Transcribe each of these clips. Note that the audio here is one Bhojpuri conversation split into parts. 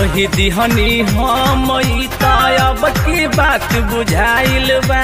कही दिहनी हम ई त अब की बात बुझाइल बा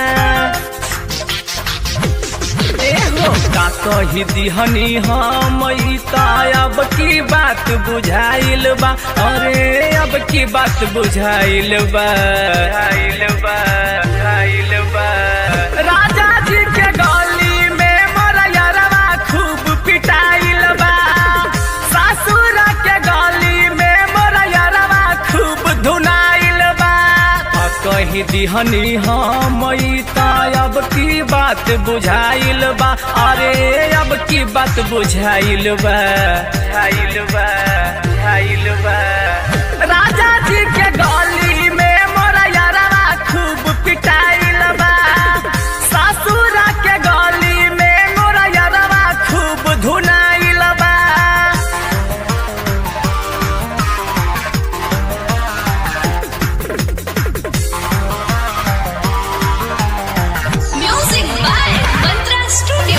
ए हो का कही दिहनी हम ई त अब की बात बुझाइल बा अरे अब की बात बुझाइल बा बुझाइल बा बुझाइल बा राजा जी के गली में मोर यरवा खूब पिटाइल बा ससुर के गली में मोर यरवा खूब धुनाइल बा आ कही दिहनी हम ई त अब की बात बुझाइल बा अरे अब की बात बुझाइल बा बुझाइल बा बुझाइल बा राजा जी के गली में मोर यरवा खूब पिटाइल बा ससुर के गली में मोर यरवा खूब धुनाइल बा Music by Mantra Studio.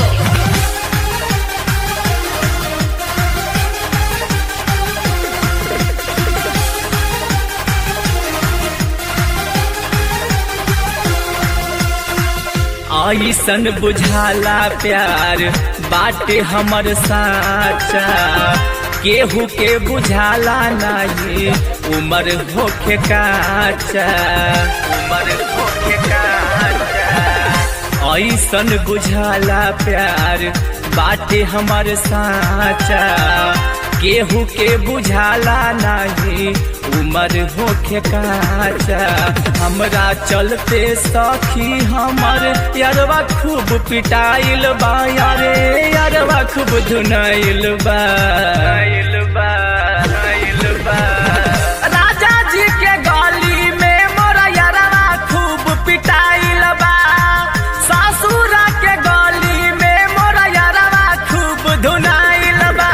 ऐसन बुझाला प्यार बाटे हमर साचा केहू के बुझाला नहीं उमर होखे काचा उमर होखे काचा ऐसन बुझाला प्यार बाटे हमर साचा केहू के बुझाला नहीं उमर होखे काचा हमरा चलते सखी हमर यारवा खूब पिटाइल बा यारे यारवा खूब धुनाइल बा बा बा राजा जी के गली में मोर यारवा खूब पिटाइल बा ससुर के गली में मोर यारवा खूब धुनाइल बा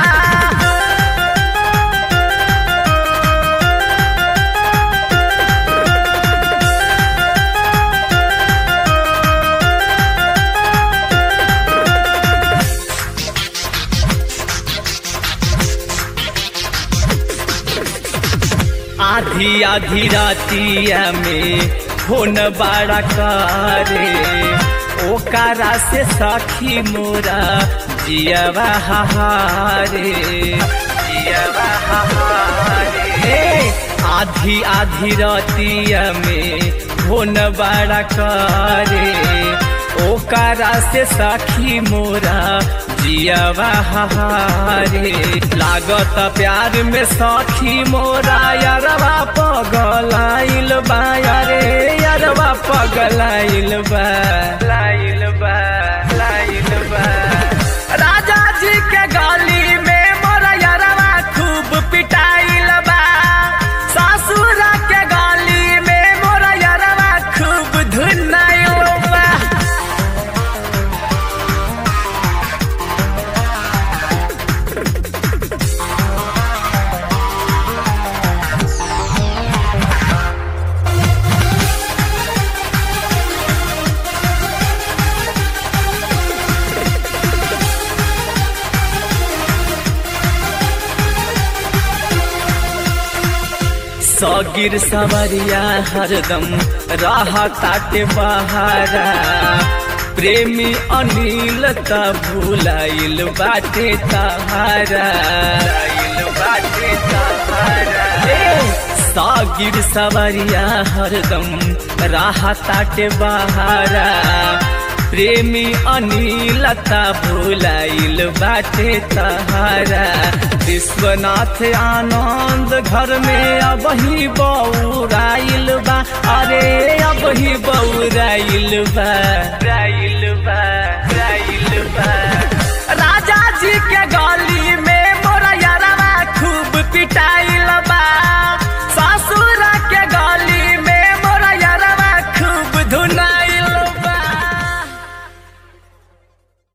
आधी आधी रातिया में फोन बड़ा करे ओकारा से सखी मोरा जियवा हारे जियवा हारे आधी आधी रातिया में फोन बड़ा करे ओकारा से सखी मोरा जियवा हारे लागत प्यार में सखी मोरा यारवा पगलाइल बा यारे यारवा पगलाइल बा लाइल बा लाइल बा राजा जी के गली में मोरा यारवा खूब पिटाइल बा ससुर के गली में मोरा यारवा खूब धुनाइल बा सगिर सवरिया हरदम राह ताटे बहारा प्रेमी अनिल त भुलाइल बाटे तहारा बाटे तहारा सागिर सवरिया हरदम राह ताटे बहारा प्रेमी अनिल त भुलाइल बाटे तहारा विश्वनाथ आनंद घर में अब ही बौराइल बा अरे अब ही बौराइल बा राइल बा राइल बा राजा जी के गल